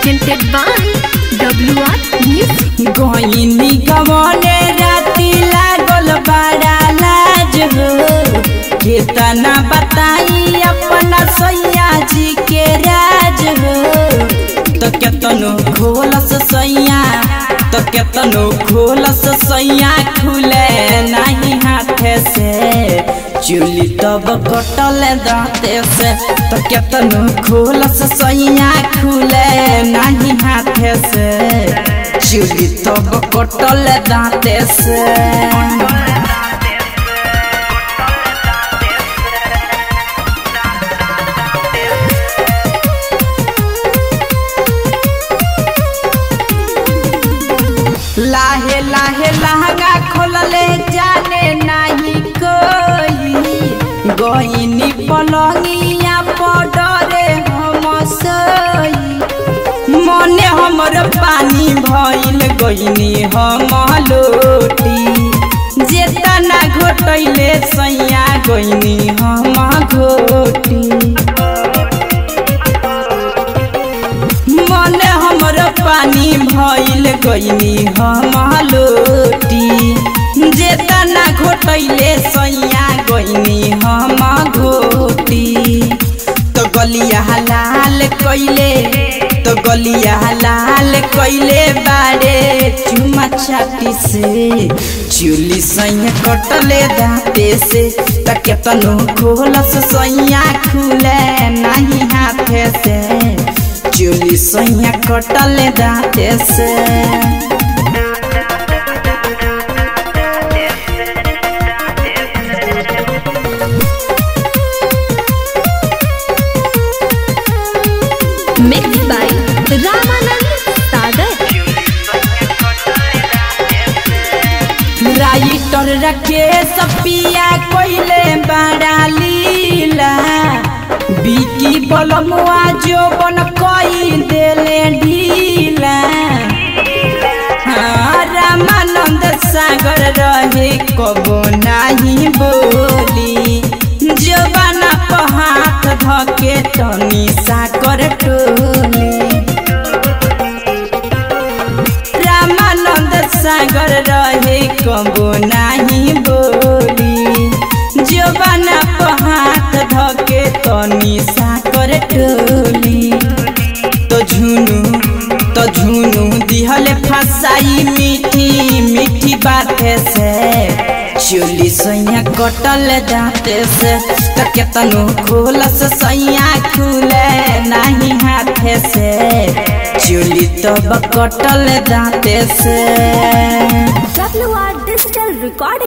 presented by WR Music. गईनी गवने राती लागल बड़ा लाज हो केतना बताई अपना सैया जी के राज हो तो केतनो खोलस सैया तो केतनो खोलस सैया खुले नहीं हाथे से चुली तब कटल दांते से तो केतनो खोलस सैया खुले नहीं हाथे से चुली तब कटल दांते से लाहे लाहे लहंगा खोलले जाने नहीं कोई गईनी पलंगिया पडरे हम सोई मने हमर पानी भइल गईनी हम लोटी जेतना घोटैले सैया गईनी हम घोटी मन हमर पानी भइल गईनी हम लोटी जेतना घोटैले सैया गईनी हम घोटी तो गलिया लाल कैले तो गलिया लाल कैले बारे चुमा छाती से चुली सैया कटले दाँते से त केतनो खोलस सैया खुले नहीं हाथे से चुली सैया कटल दाँते से Mixed by Ramanand Sagar. Writer रखे सपिया कोइले बड़ा लीला बिकी बलमुआ जो बन कोई देले ढीला हाँ, रामानंद सागर रहे कबो नहीं बोली जबाना पर हाथ धके तनी साकर टोली रामानंद सागर रहे कबो नहीं बोली जबाना पर हाथ धके तनी साकर टोली तो झुनू तो झुनू दिहले फसाई मीठी मीठी बात से चोली सैया कटल दाँते से त केतनो खोलस सैया खुले नहीं हाथे से चोली तब कटल दाँते से WR Digital Recording.